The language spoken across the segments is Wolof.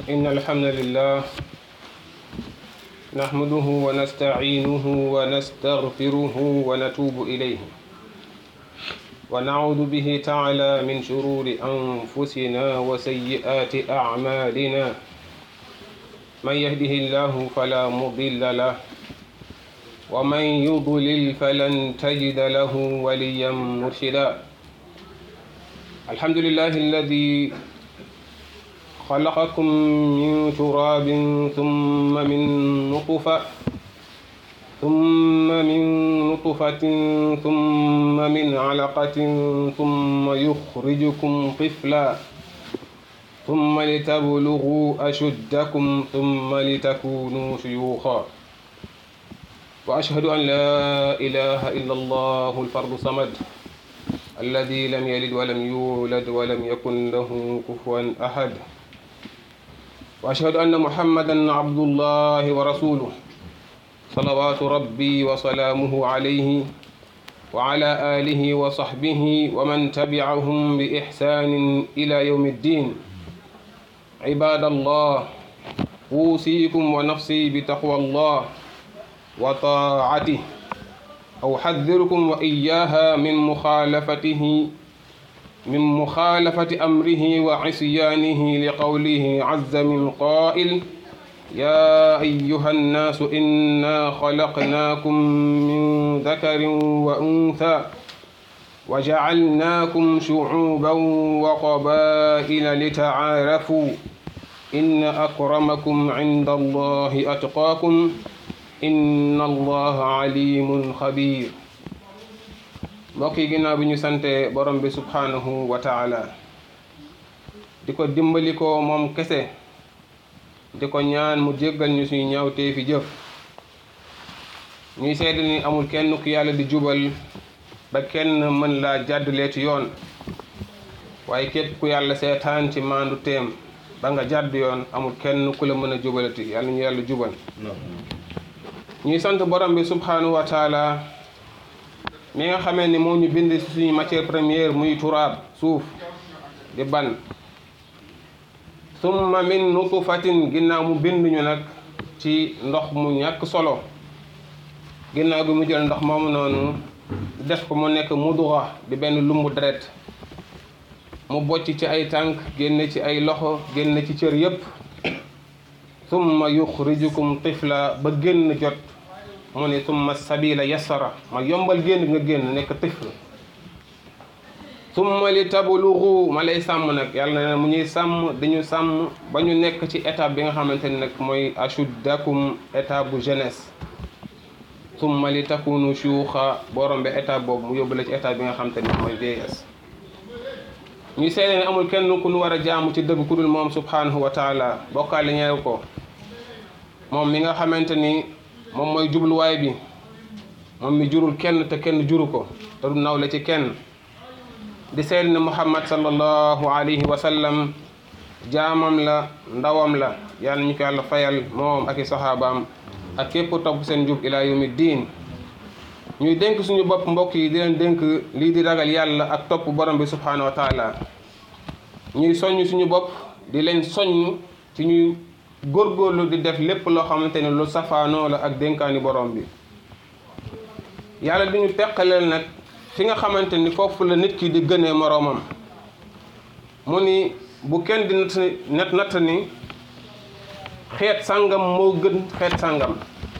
إن الحمد لله نحمده ونستعينه ونستغفره ونتوب إليه ونعوذ به تعالى من شرور أنفسنا وسيئات أعمالنا من يهده الله فلا مضل له ومن يضلل فلن تجد له وليا مرشدا الحمد لله الذي خلقكم من تراب ثم من نطفة ثم من نطفة ثم من علقة ثم يخرجكم طفلا ثم لتبلغوا أشدكم ثم لتكونوا شيوخا وأشهد أن لا إله إلا الله الفرد الصمد الذي لم يلد ولم يولد ولم يكن له كفوا أحد وأشهد أن محمدا عبد الله ورسوله صلوات ربي وسلامه عليه وعلى آله وصحبه ومن تبعهم بإحسان إلى يوم الدين عباد الله أوصيكم ونفسي بتقوى الله وطاعته أحذركم وإياها من مخالفته من مخالفة أمره وعصيانه لقوله عز من قائل يا أيها الناس إنا خلقناكم من ذكر وأنثى وجعلناكم شعوبا وقبائل لتعارفوا إن أكرمكم عند الله أتقاكم inna allaha alimun xabir mbokk yi ginnaaw bi ñu sante borom bi subhanahu wa taala di ko dimbali ko moom kese di ko ñaan mu jéggal ñu suñu ñaawtee fi jëf ñuy seede ni amul kenn ku yàlla di jubal ba kenn mën laa jàddulee ci yoon waaye képp ku yàlla seetaan ci maandu teem ba nga jàdd yoon amul kenn ku la mën a jubalati yàlla ñu yàlla jubal ñuy sant borom bi subhanahu wa taala mi nga xamee ni moo ñu bind ci suñu matière première muy turaab suuf di ban summa min nutfatin ginnaaw mu bind ñu nag ci ndox mu ñàkk solo ginnaaw bi mu jël ndox moomu noonu def ko mu nekk mudura di benn lumbu deret mu bocc ci ay tànk génne ci ay loxo génne ci cër yépp summa yuxrijukum tifla ba génn jot mu ne summa sabila yassara ma yombal génn nga génn nekk tifl summa li tablugu ma lay sàmm nag yàlla na mu ñuy sàmm dañu sàmm ba ñu nekk ci étape bi nga xamante ni nag mooy ashuddakum étape bu jeunesse summa li takunu shuuxa boo rombee étape boobu mu yóbbu la ci étape bi nga xamante ni mooy vieillesse ñuy seede ne amul kenn ku nu war a jaamu ci dëgg ku dul moom subhanahu wa taala bokkaale ñeew ko moom mi nga xamante ni moom mooy jubluwaay bi moom mi jurul kenn te kenn juru ko te du nawle ci kenn di seede ne muhammad sallallahu alayhi wa sallam jaamam la ndawam la yàlla ñu ko yàlla fayal moom ak i saxaabaam ak képp topp seen njub ila yawmi diin ñuy dénk suñu bopp mbokk yi di leen dénk lii di ragal yàlla ak topp borom bi subhanahu wa taala ñuy soññ suñu bopp di leen soññ ci ñuy góorgóorlu di def lépp loo xamante ne lu safaanoo la ak dénkaani borom bi yàlla di ñu teqaleel nag fi nga xamante ni foofu la nit ki di gënee moroomam mu ni bu kenn di natt net natt ni xeet sàngam moo gën xeet sàngam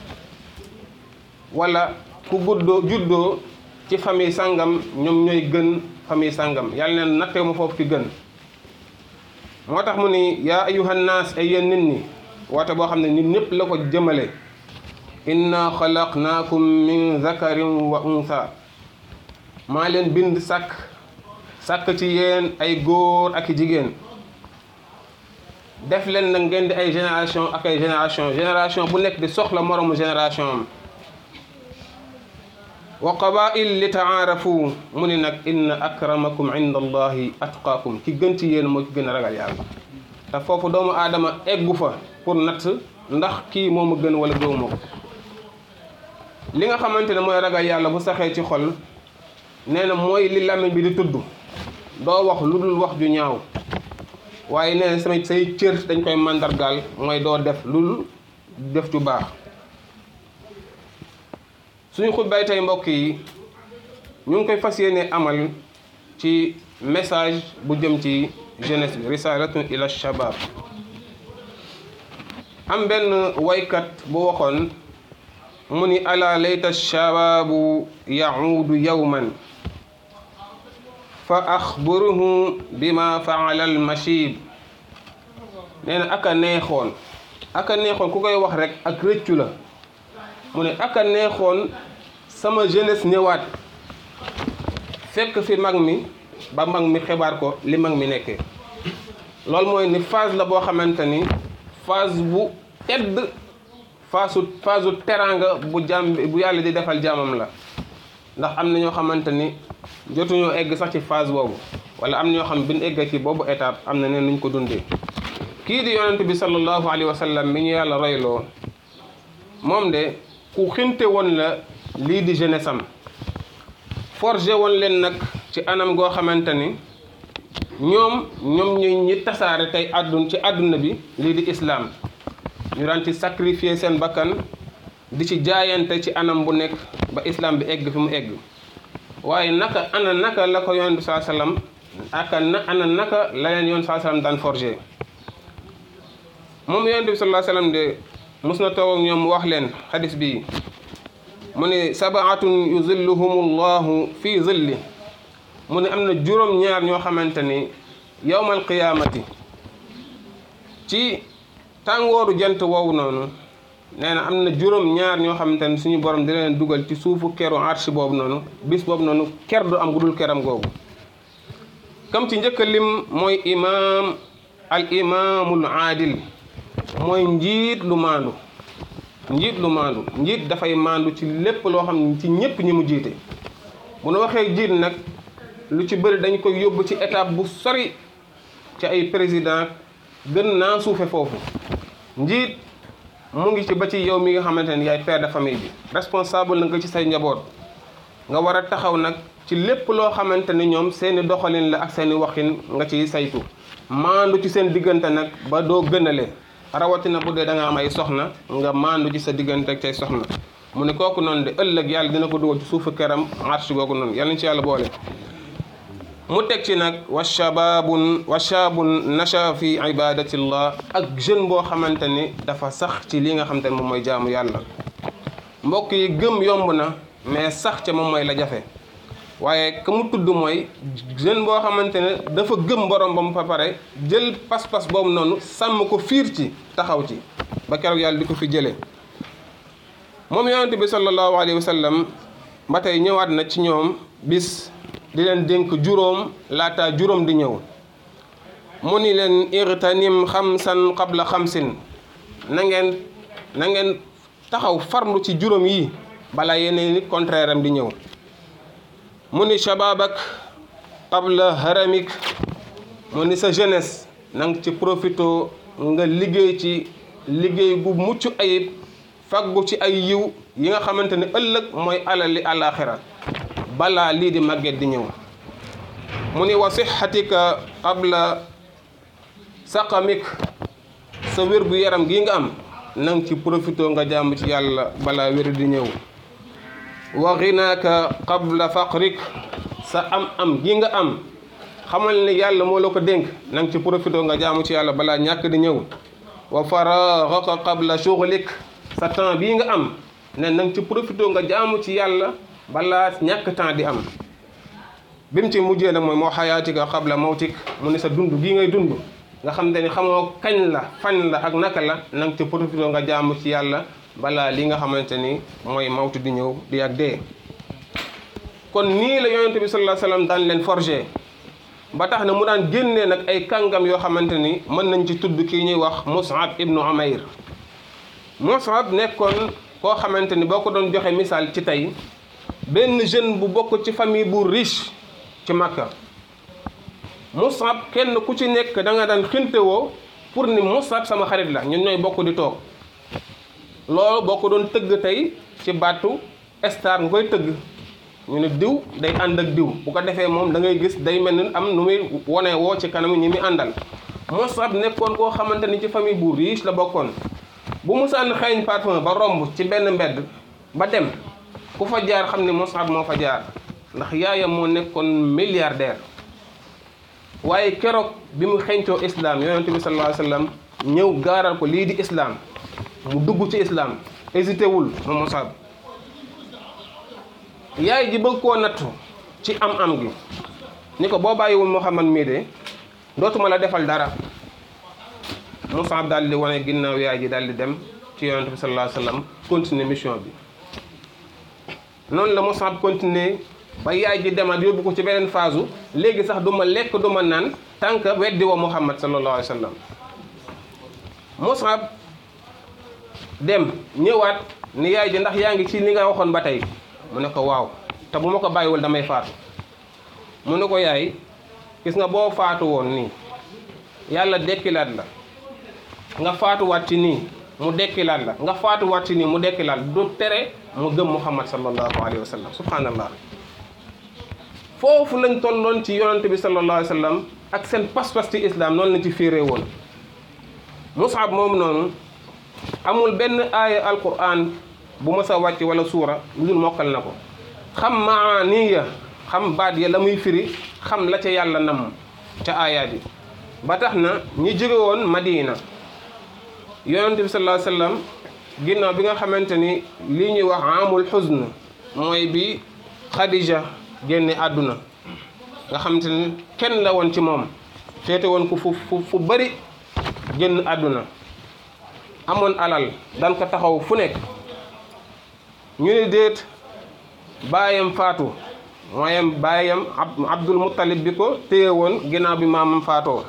wala ku guddoo juddoo ci famille sàngam ñoom ñooy gën famille sàngam yàlla neen nattee ma foofu ki gën moo tax mu ni yaa ayuhan naas ay yéen nit ñi woote boo xam ne nit ñëpp la ko jëmale inna xalaqnaakum min zakarin wa untha maa leen bind sàkk sàkk ci yéen ay góor ak i jigéen def leen nag ngeen di ay génération ak ay génération génération bu nekk di soxla moroomu génération am wa qabail li taarafu mu ni nag inna akramakum inda allahi atqaakum ki gën ci yéen moo ki gën a ragal yàlla te foofu doomu aadama eggu fa pour natt ndax kii moo ma gën wala gëwuma ko li nga xamante ne mooy ragal yàlla bu saxee ci xol nee na mooy li làmmiñ bi di tudd doo wax lu dul wax ju ñaaw waaye nee na samay say cër dañ koy màndargaal mooy doo def lul def ju baax suñu xutbaay tey mbokk yi ñu ngi koy fas yéene amal ci message bu jëm ci jeunesse bi risalatun ila shabab am benn waykat bu waxoon mu ni ala layta shababu yaudu yawman fa axburuhu bima faala al machib nee na aka neexoon aka neexoon ku koy wax rek ak rëccu la mu ne aka neexoon sama jeunesse ñëwaat fekk fi mag mi ba mag mi xibaar ko li mag mi nekkee loolu mooy ni phase la boo xamante ni phase bu tedd phase phase teranga bu jàmm bu yàlla di defal jaamam la ndax am na ñoo xamante ni jotuñoo egg sax ci phase boobu wala am na ñoo xam bi ñu egg ci boobu étape am na neen nuñ ko dundee kii di yonent bi sallallahu alayhi wa sallam mi ñu yàlla royloo moom de ku xinte woon la lii di jeunesse am forgé woon leen nag ci anam goo xamante ni ñoom ñoom ñu ñi tasaare tey àddun ci àdduna bi lii di islaam ñu daan ci sacrifier seen bakkan di ci jaayante ci anam bu nekk ba islam bi egg fi mu egg waaye naka ana naka la ko yonent bi saa sallam aka na ana naka la leen yoon saa sallam daan forgé moom yonent bi sallallahu sallam de mos na toog ak ñoom wax leen xadis bi mu ne sabaatun yuzilluhum llahu fi zilli mu ne am na juróom ñaar ñoo xamante ni yowmal qiyaamati ci tàngooru jant woowu noonu nee na am na juróom ñaar ñoo xamante ni suñu borom di leen dugal ci suufu keru arsh boobu noonu bis boobu noonu ker du am gudul keram googu kam ci njëkk a lim mooy imaam al imaamul aadil mooy njiit lu maandu njiit lu maandu njiit dafay maandu ci lépp loo xam ne ci ñépp ñi mu jiite bu nu waxee jiit nag lu ci bëri dañ koy yóbbu ci étape bu sori ci ay président gën naa suufe foofu njiit mu ngi ci ba ci yow mi nga xamante ne yaay père de famille bi responsable la nga ci say njaboot nga war a taxaw nag ci lépp loo xamante ni ñoom seeni doxalin la ak seeni waxin nga ciy saytu maandu ci seen diggante nag ba doo gënale rawatina bu dee da nga am ay soxna nga maandu ci sa diggante ak say soxna mu ne kooku noonu de ëllëg yàlla dina ko dugal ci suufu këram marche googu noonu yàlla ñu ci yàlla boole mu teg ci nag wa shababun wa shabun nasha fi ibadatillah ak jeune boo xamante ni dafa sax ci li nga xamante ne moom mooy jaamu yàlla mbokk yi gëm yomb na mais sax ca moom mooy la jafe waaye ka mu tudd mooy jeune boo xamante ne dafa gëm borom ba mu fa pare jël pas-pas boobu noonu sàmm ko fiir ci taxaw ci ba keroog yàlla di ko fi jëlee moom yonente bi sallallahu alayhi wa sallam ba tey ñëwaat na ci ñoom bis di leen dénk juróom laata juróom di ñëw mu ni leen irtanim xamsan qabla xamsin na ngeen na ngeen taxaw farlu ci juróom yi balaa yeneen nit contraire am di ñëw mu ni shababak qabla haramik mu ni sa jeunesse na nga ci profito nga liggéey ci liggéey bu mucc ayib faggu ci ay yiw yi nga xamante ne ëllëg mooy alali àllaaxira balaa lii di màgget di ñëw mu ni wa sixatika qabla saqamik sa wér gu yaram gi nga am na nga ci profito nga jàmm ci yàlla balaa wér di ñëw wa ginaaka qabla faqrik sa am am gi nga am xamal ne yàlla moo la ko dénk na nga ci profito nga jaamu ci yàlla balaa ñàkk di ñëw wa faraagaka qabla shughlik sa temps bii nga am ne na nga ci profito nga jaamu ci yàlla balaa ñàkk temps di am bi mu ci mujjee nag mooy moo xayaatika qabla mawtik mu ne sa dund gii ngay dund nga xam te ni xamoo kañ la fan la ak naka la na nga ci profito nga jaamu ci yàlla balaa li nga xamante ni mooy mawtu di ñëw di ak dee kon nii la yonente bi sallallahu alayhi wasallam daan leen forger ba tax na mu daan génnee nag ay kàngam yoo xamante ni mën nañ ci tudd kii ñuy wax Mus'ab ibnu Umayr Mus'ab nekkoon koo xamante ni boo ko doon joxe misaal ci tey benn jeune bu bokk ci famille bu riche ci Makka Mus'ab kenn ku ci nekk da nga daan xintewoo pour ni Mus'ab sama xarit la ñun ñooy bokk di toog loolu boo ko doon tëgg tey ci baatu star nga koy tëgg ñu ne diw day ànd ak diw bu ko defee moom da ngay gis day mel ni am nu muy wone woo ci kanam ñi muy àndal Musab nekkoon koo xamante ni ci famille bu riche la bokkoon bu musaan xeeñ parfum ba romb ci benn mbedd ba dem ku fa jaar xam ne Musab moo fa jaar ndax yaayam moo nekkoon milliardaire waaye keroog bi mu xeeñcoo islam yonente bi sallallahu alayhi wa sallam ñëw gaaral ko lii di islam mu dugg ci islam hésité wul moom Musab yaay ji bëgg koo nattu ci am-am gi ni ko boo bàyyiwul Muhammad mii de dootuma la defal dara Musab daal di wane ginnaaw yaay ji daal di dem ci yonente bi sallallahu alayhi wa sallam continuer mission bi noonu la Musab continuer ba yaay ji demaat yóbbu ko ci beneen phase léegi sax du ma lekk du ma naan tant que weddi wa Muhammad sallallahu alayhi wa sallam Musab dem ñëwaat ni yaay ji ndax yaa ngi ci li nga waxoon ba tey mu ne ko waaw te bu ma ko bàyyiwul damay faatu mu ne ko yaay gis nga boo faatu woon nii yàlla dekkilaat la nga faatuwaat ci nii mu dekkilaat la nga faatuwaat ci nii mu dekkilaat du tere mu gëm Muhammad sallallahu alayhi wa sallam subhanallah foofu lañ tolloon ci yonante bi sallallahu alayhi wa sallam ak seen pas-pas ci islam noonu lañ ci fiiree woon Musab moom noonu amul benn aaya alquran bu mës a wàcc wala suura lu dul mokkal na ko xam maaniya xam baat ya la muy firi xam la ca yàlla nam ca aayaat yi ba tax na ñi jóge woon Madina yonante bi sallallahu alayhi wa sallam ginnaaw bi nga xamante ni lii ñuy wax amul xusn mooy bi Khadija génne àdduna nga xamante ni kenn la woon ci moom féete woon ko fu fu fu bëri génn àdduna amoon alal daan ko taxaw fu nekk ñu ne déet baayam faatu mooyam baayam Abdul Muttalib bi ko téye woon ginnaaw bi maamam faatoo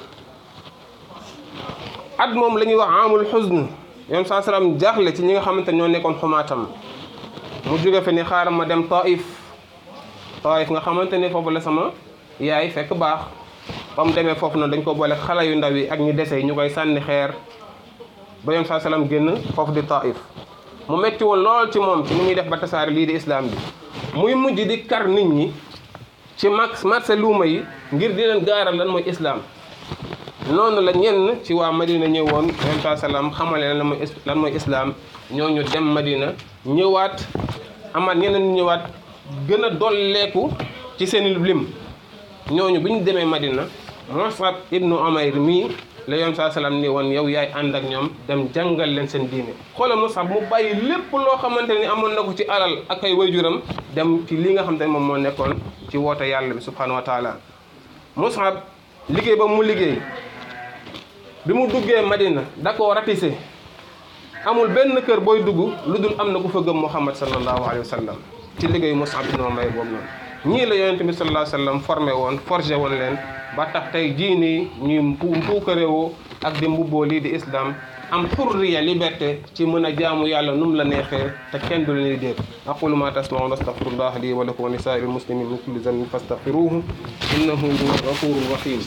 at moom la ñuy wax amul xusn yoon saa salaam jaaxle ci ñi nga xamante ñoo nekkoon xumaatam mu jóge fi ni xaaral ma dem Taif Taif nga xamante ni foofu la sama yaay fekk baax ba mu demee foofu noonu dañ ko boole xale yu ndaw yi ak ñu dese ñu koy sànni xeer ba yoon saa salaam génn foofu di Taif mu metti woon lool ci moom ci ni muy def ba tasaare lii di islam bi muy mujj di kar nit ñi ci max marché luuma yi ngir di leen gaaral lan mooy islam noonu la ñenn ci waa Madina ñëwoon yoon saa salaam xamale lan mooy lan mooy islam ñooñu dem Madina ñëwaat amaat ñeneen ñëwaat gën a dolleeku ci seen lim ñooñu bi ñu demee Madina Musab ibnu Umayr mii la yoon saa salaam ni woon yow yaay ànd ak ñoom dem jàngal leen seen diine xoolal Musab mu bàyyi lépp loo xamante ni amoon na ko ci alal ak ay wayjuram dem ci li nga xamante ne moom moo nekkoon ci woote yàlla bi subhanahu wa taala Musab liggéey ba mu liggéey bi mu duggee Madina da koo ratissé amul benn kër booy dugg lu dul am na ku fa gëm Muhammad sallallahu alayhi wa sallam ci liggéeyu Musab ibn Umayr boobu noonu ñii la yonente bi sallallahu alayhi wa sallam formé woon forgé woon leen ba tax tey jii nii ñuy mpuukaréewoo ak di mbubboo lii di islam am xurriya liberté ci mën a jaamu yàlla num la neexee te kenn du leen di déet aqulu ma tasmaun astaghfirullah li wa lakum wa li saa'iril muslimin min kulli zanbin fastaghfiruhu innahu huwa ghafurur rahim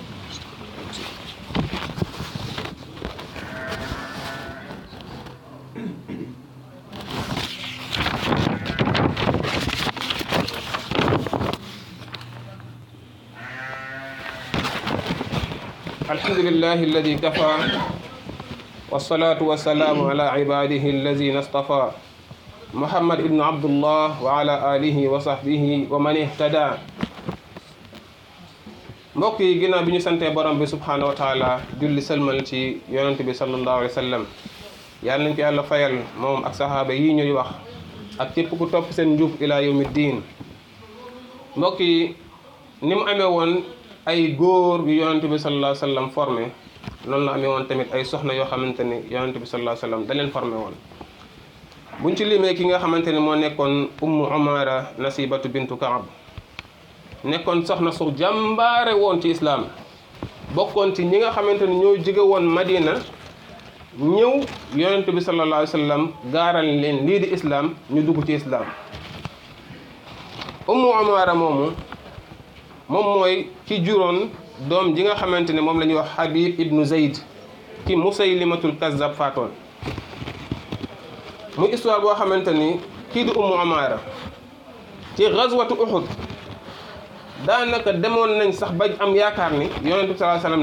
الحمد لله الذي كفى والصلاة والسلام على عباده الذين اصطفى محمد بن عبد الله وعلى آله وصحبه ومن اهتدى mbokk yi ginnaaw bi ñu santee borom bi subhanahu wa taala julli sëlmal ci yonent bi sallallahu alayhi wa sallam yàlla nañ ko yàlla fayal moom ak saxaaba yii ñuy wax ak képp ku topp seen njub ila yawmi diin mbokk yi ni mu amee woon ay góor yu yonente bi sallallahu alayhi wa sallam formé noonu la amee woon tamit ay soxna yoo xamante ni yonente bi sallallahu alayhi wa sallam da leen formé woon buñ ci limee ki nga xamante ni moo nekkoon ummu umara nasibatu bintu kaab nekkoon soxna su jàmbaare woon ci islaam bokkoon ci ñi nga xamante ni ñoo jóge woon madina ñëw yonente bi sallallahu alayhi wa sallam gaaral leen lii di islaam ñu dugg ci islaam ummu umara moomu moom mooy ki juróon doom ji nga xamante ne moom la ñuy wax Habib ibnu Zayd ki Musaylimatul Kazzab faatoon muy histoire boo xamante ni kii di Ummu Amaara ci gazwatu Uhud daanaka demoon nañ sax ba am yaakaar ni yonent bi sallallahu alayhi wasallam de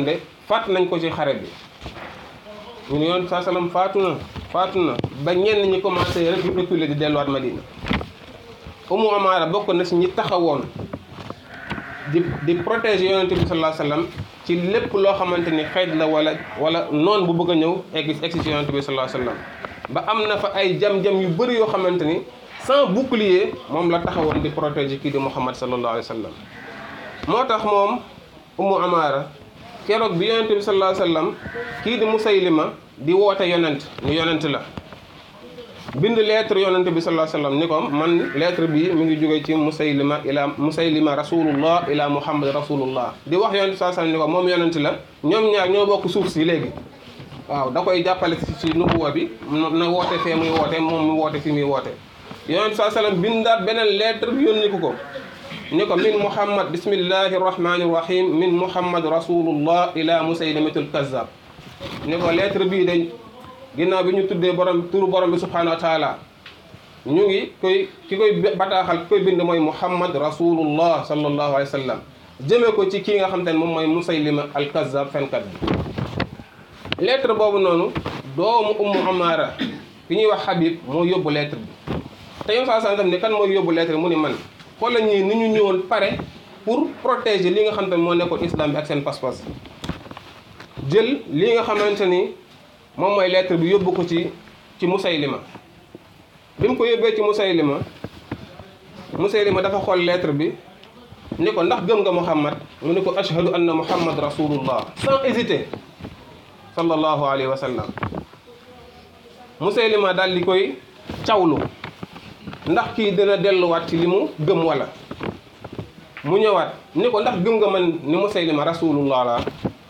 faat nañ ko ci xare bi ñu ne yoon saa salaam faatu na faatu na ba ñenn ñi commencé rek reculer di delluwaat Madina Umu Amaara bokk na si ñi taxawoon di di protéger yonente bi sallallahu alayhi wasallam ci lépp loo xamante ni xeet la wala wala noon bu bëgg a ñëw egg egg si yonente bi sallallahu alayhi wasallam ba am na fa ay jam-jam yu bëri yoo xamante ni sans bouclier moom la taxawoon di protéger kii di Muhammad sallallahu alayhi wasallam moo tax moom Umu Amaara keroog bi yonente bi sallallahu alayhi wasallam kii di Musaylima di woote yonent ni yonent la bind lettre yonente bi sallallahu alayhi wasallam ni ko man lettre bi mi ngi jóge ci Musaylima ila Musaylima rasulullah ila Muhammad rasulullah di wax yonente sallallahu alayhi wasallam ni ko moom yonent la ñoom ñaar ñoo bokk suuf si léegi waaw da koy jàppale ci ci nubuwa bi na woote fee muy woote moom mu woote fi muy woote yonente sallallahu alayhi wasallam bindaat beneen lettre yónni ko ko ni ko min Muhammad bismillahi rahmani rahim min Muhammad rasulullah ila Musaylimatul kazzab ni ko lettre bii de ginnaaw bi ñu tuddee borom turu borom bi subhanahu wa taala ñu ngi koy ki koy bataaxal ki koy bind mooy muhammad rasulullah sallallahu alayhi wa sallam jëmee ko ci kii nga xam te ne moom mooy musaylima al kazzab fenkat bi lettre boobu noonu doomu ummu amaara ki ñuy wax habib moo yóbbu lettre bi te yow saa santam ni kan mooy yóbbu lettre bi mu ni man xoola ñii ni ñu ñëwoon pare pour protéger li nga xam te ne moo nekkoon islam bi ak seen pas-pas jël li nga xamante ni moom mooy lettre bi yóbbu ko ci ci Musaylima bi mu ko yóbbee ci Musaylima Musaylima dafa xool lettre bi ni ko ndax gëm nga Muhammad mu ni ko ashhadu anna Muhammad rasulullah sans hésiter sallallahu alayhi wa sallam Musaylima daal di koy cawlu ndax kii dina delluwaat ci li mu gëm wala mu ñëwaat ni ko ndax gëm nga man ni Musaylima rasulullah la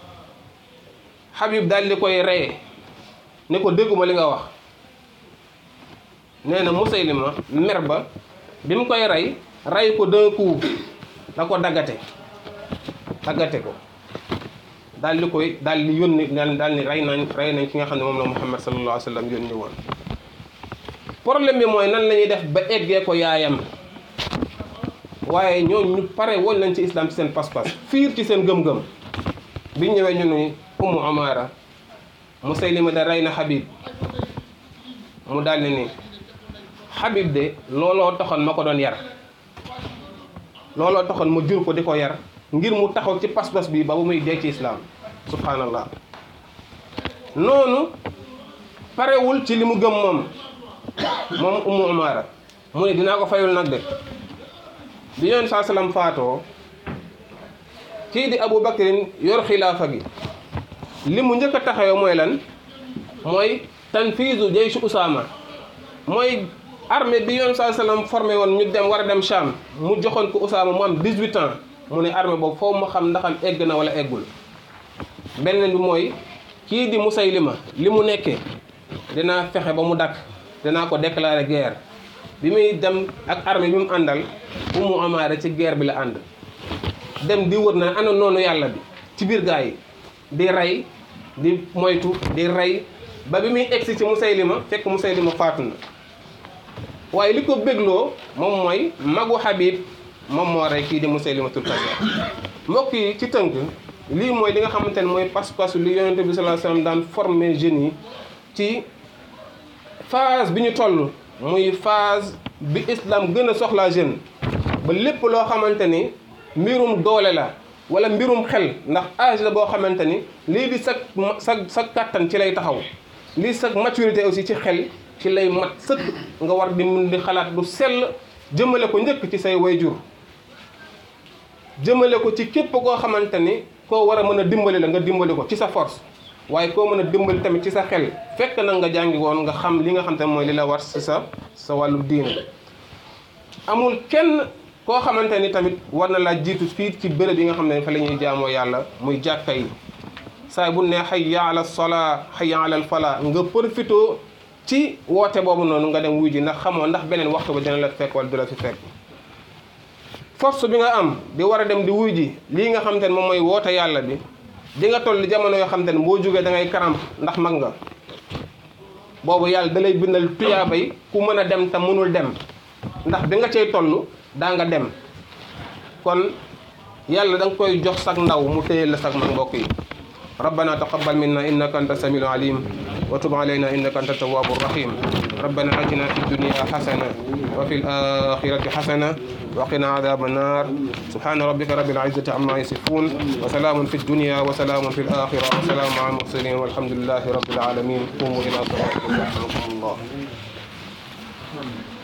Habib daal di koy reye ne ko dégguma li nga wax nee na Musaylima mer ba bi mu koy rey rey ko d'un coup da ko daggate daggate ko daal di koy daal di yónni daal daal ni rey nañ rey nañ ki nga xam ne moom la Muhammad sallallahu alayhi wa sallam yónni woon problème bi mooy nan la ñuy def ba eggee ko yaayam waaye ñooñu ñu pare woon nañ ci islam ci seen pas-pas fiir ci seen gëm-gëm bi ñëwee ñu ni Ummu Amaara Musaylima da rey na Habib mu daal ni Habib de looloo taxoon ma ko doon yar looloo taxoon ma jur ko di ko yar ngir mu taxaw ci pas-pas bi ba bu muy dee ci islam subhanallah noonu parewul ci li mu gëm moom moom Ummu Amaara mu ne dinaa ko fayul nag de bi yoon saa salaam faatoo kii di Abu Bakrin yor xilaafa gi li mu njëkk a taxawee mooy lan mooy tanfiisu jaysh Usaama mooy armée bi yoon saa salaam formé woon ñu dem war a dem Sham mu joxoon ko Usaama mu am 18 ans mu ne armée boobu foofu ma xam ndaxam egg na wala eggul beneen bi mooy kii di Musaylima li mu nekkee dinaa fexe ba mu dakk dinaa ko déclarer guerre bi muy dem ak armée bi mu àndal Ummu Amaara ci guerre bi la ànd dem di wër na ana noonu yàlla bi ci biir gaa yi di rey di moytu di rey ba bi muy egsi ci Musaylima fekk Musaylima faatu na waaye li ko bégloo moom mooy magu Habib moom moo rey kii di Musaylimatul Kazzab mbokk yi ci tënk lii mooy li nga xamante ne mooy pas-pasu li yonente bi sallallahu alayhi wasallam daan former jeunes yi ci phase bi ñu toll muy phase bi islam gën a soxlaa jeune ba lépp loo xamante ni mbirum doole la wala mbirum xel ndax âge la boo xamante ni lii di sa sa sa kàttan ci lay taxaw lii sa maturité aussi ci xel ci lay mat sëkk nga war di mun di xalaat lu sell jëmale ko njëkk ci say wayjur jëmale ko ci képp koo xamante ni koo war a mën a dimbali la nga dimbali ko ci sa force waaye koo mën a dimbali tamit ci sa xel fekk na nga jàngi woon nga xam li nga xam te mooy li la war ci sa sa wàllu diine amul kenn koo xamante ni tamit war na laa jiitu fii ci bërëb yi nga xam ne fa la ñuy jaamoo yàlla muy jàkka yi saay bu ne hayya ala salaa hayya ala falaa nga profito ci woote boobu noonu nga dem wuy ji ndax xamoo ndax beneen waxtu ba dina la fekk wala du la fi fekk force bi nga am di war a dem di wuy ji lii nga xam te ne moom mooy woote yàlla bi di nga toll jamono yoo xam te ne boo jógee da ngay karamp ndax mag nga boobu yàlla da lay bindal tuyaaba yi ku mën a dem te mënul dem ndax bi nga cay toll daa nga dem kon yàlla da nga koy jox sag ndaw mu téye la sag mag mbokk yi ربنا تقبل منا إنك أنت السميع العليم وتب علينا إنك أنت التواب الرحيم ربنا آتنا في الدنيا حسنة وفي الآخرة حسنة وقنا عذاب النار سبحان ربك رب العزة عما يصفون وسلام في الدنيا وسلام في الآخرة وسلام على المرسلين والحمد لله رب العالمين قوموا إلى صلاتكم يرحمكم الله